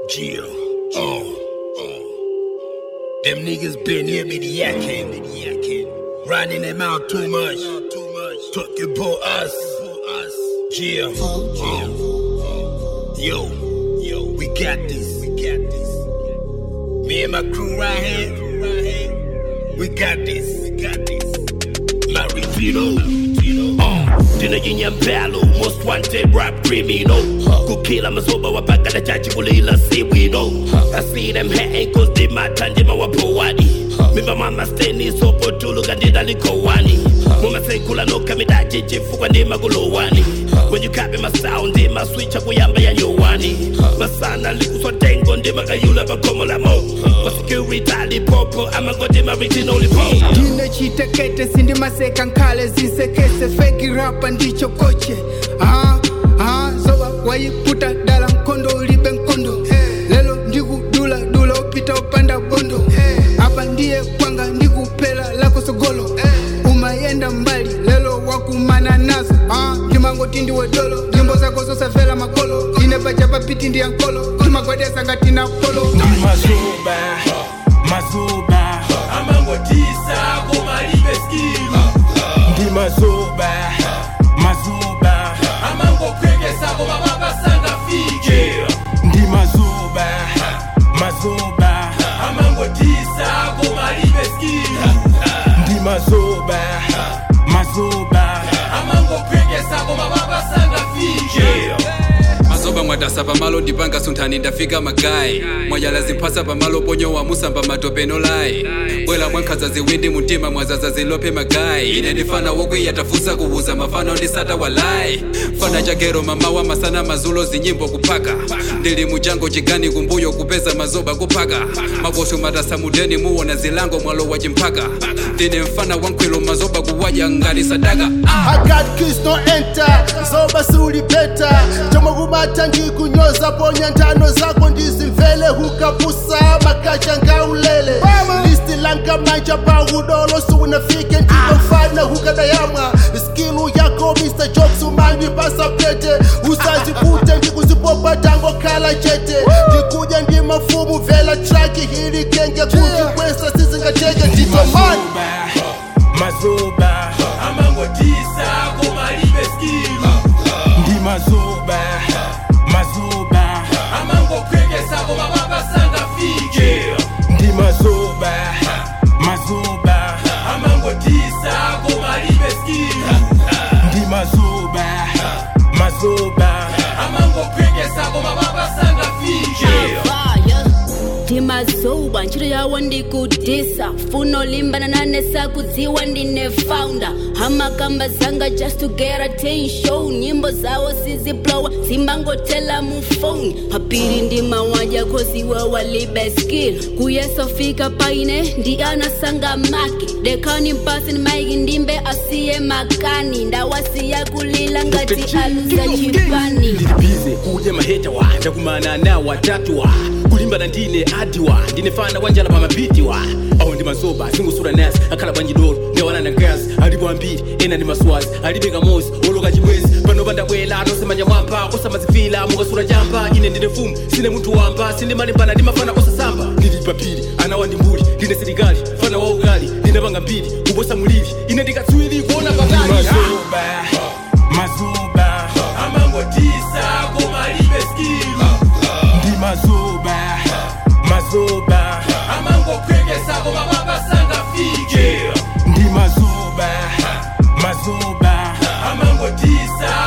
Jill. Oh, oh. Them niggas been here me the yakking, me the yakking. Running them out too much, too much. Talking about us, us. Jill. Oh. Yo, yo, we got this, we got this. Me and my crew right here, right here. We got this, we got this. La Rivino. Uh, tinajinya mpalo most wanted rap criminal kukila mazoba wapaka na chachi kulila si we know I see them hating cause they mata ndima wapo wadi mimba mama steni sopo tulu kandida liko wani muma sekula no kamidaji chifukwa ndima kulowani when you copy my sound ndima switcha kuyamba ya nyuwani masana likuswa tengo ndima kayula pakomo la mo ma security lipopo amagodima original lipo ndine chitekete sindimaseka nkhale zisekese feki rapa ndicho koche aha aha zoba wayiputa dala mkondo ulibe mkondo lelo ndikudula dula upita upanda bondo apa ndiye kwanga ndikupela lako sogolo umayenda mbali lelo wakumana nazo ah, ndimangoti ndiwe dolo nyimbo zako zosafela makolo ine pacha papiti ndiya nkolo timagwadesa ngatina polo mazuba mazuba amangotisa komalibe skill ndi mazuba mazuba amangokwekesa koma mapasanga fike ndi mazuba mazuba amangotisa komalibe skill ndi mazuba mazuba amangokwekesa koma mapasanga fike mazoba mwadasa pamalo ndipanga sunthani ndafika magayi mwajala zimphasa pamalo ponyo wamusamba matopeno layi bwela mwankhaza ziwindi mutima mwazaza zilope magayi ine ndifana wokwiya tafusa kuwuza mafano ndisata walayi fana chagero mamawa masana mazulo zinyimbo kuphaka ndili mujango chigani kumbuyo kupeza mazoba kuphaka makosho matasa mudeni muwona zilango mwalo wa chimphaka ndine mfana wankhwilo mazoba kuwadya ngati sadaka ah. I got keys no enter zoba siulipeta tomakumata ndikunyoza ponya ntano zako ndizimvele hukapusa makacha ngaulele listi langa manja paudolo siunafike ndikomfana hukadayamwa skilu yako mr jokes umandipasa pete usazikute ndikuzipopa tango kala chete ndikuja ndi mafumu vela traki hili kenge kuti kwesa sizingateke nditomani mazuba amangotisa komalibe skill ndi mazuba mazuba amangokwekesa koma mapasanga fike ndi mazuba mazuba amangotisa komalibe skill ndi mazuba mazuba amangokwekesa koma mapasanga fike fire ndimazuba ntchito yawo ndikudisa funo limbana nanesa kudziwa ndine founder hamakamba zanga just to get attention nyimbo zawo siziplowa zimbangotela mu phone papiri ndimawadya koziwa walibe skill kuyesofika paine ndi anasanga maki dekani mpasi maiki ndimbe asiye makani ndawasiya kulila ngati aluza chipani ndilibize kudya maheta wa ndakumana na watatu wa kulimbana ndine adiwa ndine fana wanjala pa mapiti wa awo ndi mazoba zingusula nasi akhala bwanji dolo ndawana na gas alipo ambiri ena ndi maswazi alibe kamozi woloka chibwezi panopa ndabwela atosemanja mwampa osamazifila mukasula champa ine ndine mfumu sine munthu wamba sindimalimbana ndi mafana osasamba ndili papiri ana wa ndimbuli ndine silikali fana wa ukali ndinapanga mbiri kuposa mulili ine ndikatsiwiri kuona pakali mazuba mazuba amangotisa komalibe skill ndi mazuba mazuba amangokwekesa koma mapasanga fike ndi mazuba mazuba amangotisa